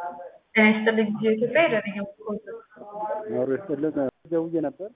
ጤና ይስጥልኝ የኢትዮጵያ የደረኛ ኖሮ ይስጥልን ደውዬ ነበር።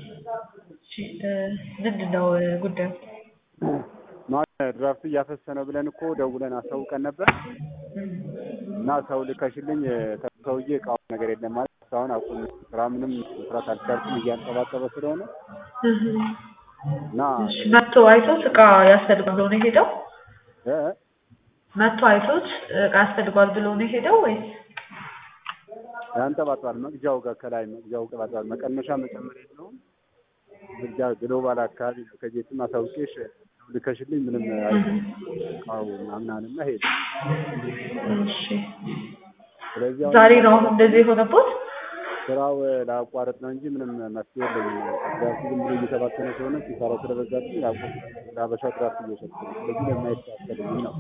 ምንድን ነው ጉዳዩ? ማለት ድራፍት እያፈሰ ነው ብለን እኮ ደውለን አሳውቀን ነበር እና ሰው ልከሽልኝ ሰውዬ እቃው ነገር የለም ማለት እስካሁን አቁም ስራ ምንም መስራት አልቻልኩም እያንጠባጠበ ስለሆነ እና መጥቶ አይቶት እቃ ያስፈልጋል ብሎ ነው የሄደው? እ መጥቶ አይቶት እቃ ያስፈልጓል ብሎ ነው የሄደው ወይስ? ያንጠባጥባል መቅጃው ጋር ከላይ መቅጃው ጠባጥባል መቀነሻ መጨመር የለውም። መቅጃ ግሎባል አካባቢ ነው። ከጄትም አሳውቄሽ ልከሽልኝ ምንም እቃው ምናምን አለና ሄደ። እሺ ስለዚህ አሁን ዛሬ ነው አሁን እንደዚህ የሆነበት? ስራው ላቋረጥ ነው እንጂ ምንም መፍትሄ የለኝም። ድራፍት ዝም ብሎ እየተባከነ ስለሆነ ሲሰራ ስለበዛብኝ ያቆም ለአበሻ ድራፍት እየሸጥኩ ነው። ስለዚህ ለማየት ያስፈልግኝ ነው።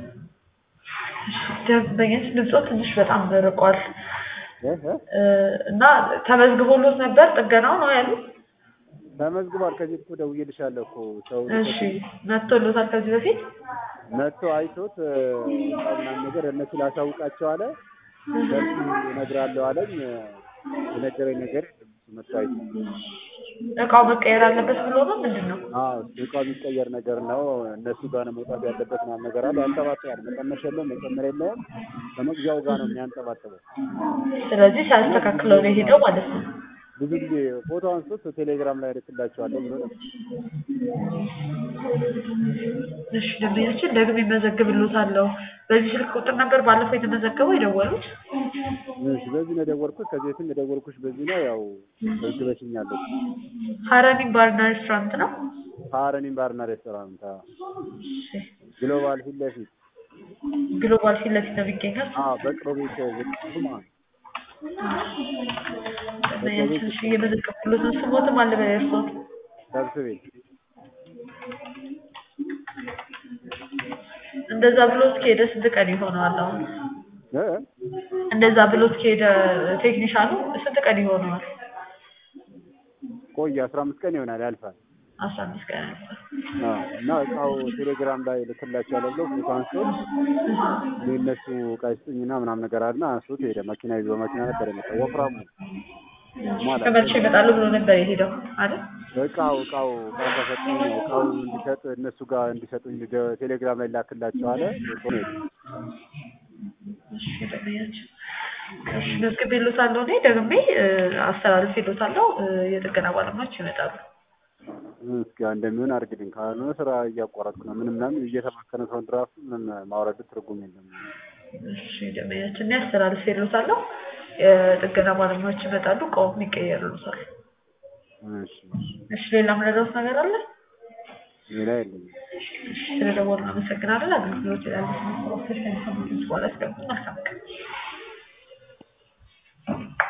ደንበኛች ድምፆ ትንሽ በጣም ርቋል እ እ እ እና ተመዝግቦሎት ነበር ጥገናው ነው ያሉት? ተመዝግቧል። ከዚህ እኮ ደውዬልሻለሁ እኮ ሰው እሺ መጥቶሎታል ከዚህ በፊት? መጥቶ አይቶት እቃው ምናምን ነገር እነሱ ላሳውቃቸው አለ። ደርሱ እነግራለሁ አለኝ። የነገረኝ ነገር የለም። እሱ መጥቶ አይቶ እቃው መቀየር አለበት ብሎ ነው ምንድን ነው? አዎ እቃው የሚቀየር ነገር ነው። እነሱ ጋር ነው መውጣት ያለበት ምናምን ነገር አለ። ያንጠባጥባል። መቀነስ የለውም መጨመር የለውም። ከመግዣው ጋር ነው የሚያንጠባጥበው። ስለዚህ ሲያስተካክለው ነው የሄደው ማለት ነው። ብዙ ጊዜ ፎቶ አንስቶት ቴሌግራም ላይ እልክላቸዋለሁ ብሎ ነበር። እሺ ደንበኛችን ደግሜ እመዘግብልዎታለሁ። በዚህ ስልክ ቁጥር ነበር ባለፈው የተመዘገበው የደወሉት? እሺ በዚህ ነው የደወልኩት። ከዚህ በፊትም የደወልኩሽ በዚህ ነው። ያው መዝግበሽኛለሁ። ሀረኒ ባርና ሬስቶራንት ነው? ሀረኒም ባርና ሬስቶራንት አዎ። እሺ ግሎባል ፊት ለፊት ግሎባል ፊት ለፊት ነው የሚገኘው? አዎ በቅሎ ቤት ዝቅ ማለት ነው። ደንበኛችን እሺ እየመዘገብኩሎት ነው። ስሞትም አለ በእርስዎ? ሰብስቤ እንደዛ ብሎት ከሄደ ስንት ቀን ይሆነዋል አሁን? እ እንደዛ ብሎት ከሄደ ቴክኒሻኑ ስንት ቀን ይሆነዋል? ቆየ አስራ አምስት ቀን ይሆናል ያልፋል። አስራ አምስት ቀን ያልፋል። አዎ እና እቃው ቴሌግራም ላይ ልክላቸዋለሁ ብለው ፎቶ አንስቶት እኔ እነሱ እቃ ይስጡኝና ምናምን ነገር አለና አንስቶት ሄደ። መኪና ይዞ በመኪና ነበር የመጣው ወፍራሙ ማለት ተመልሼ እመጣለሁ ብሎ ነበር የሄደው አይደል? እቃው እቃው እቃ ተሰጡኝ እቃው እንዲሰጥ እነሱ ጋር እንዲሰጡኝ ደ- ቴሌግራም ላይ ላክላቸው አለ። ፎቶ ነው የሄደው። እሺ ደንበኛችን እሺ መዝግቤልዎታለሁ እኔ ደግሜ እ አስተላልፌልዎታለሁ እ የጥገና ባለሙያዎች ይመጣሉ። እስኪ እንደሚሆን አድርግልኝ። ካልሆነ ስራ እያቋረጥኩ ነው። ምንም ምናምን እየተባከነ ሰው ድራፍቱ ምንም ማውረድ ትርጉም የለም። እሺ ደንበኛችን እኔ አስተላልፌልዎታለሁ የጥገና ባለሙያዎች ይመጣሉ እቃውም ይቀየርልዎታል። እሺ እሺ ሌላ ምንረዳዎት ነገር አለ? ሌላ የለኝም። እሺ ስለደወሉ አመሰግናለን። አገልግሎት ያለ ስነ ስርዓቶች ከሚሰሙት በኋላ እስከ መልካም ቀን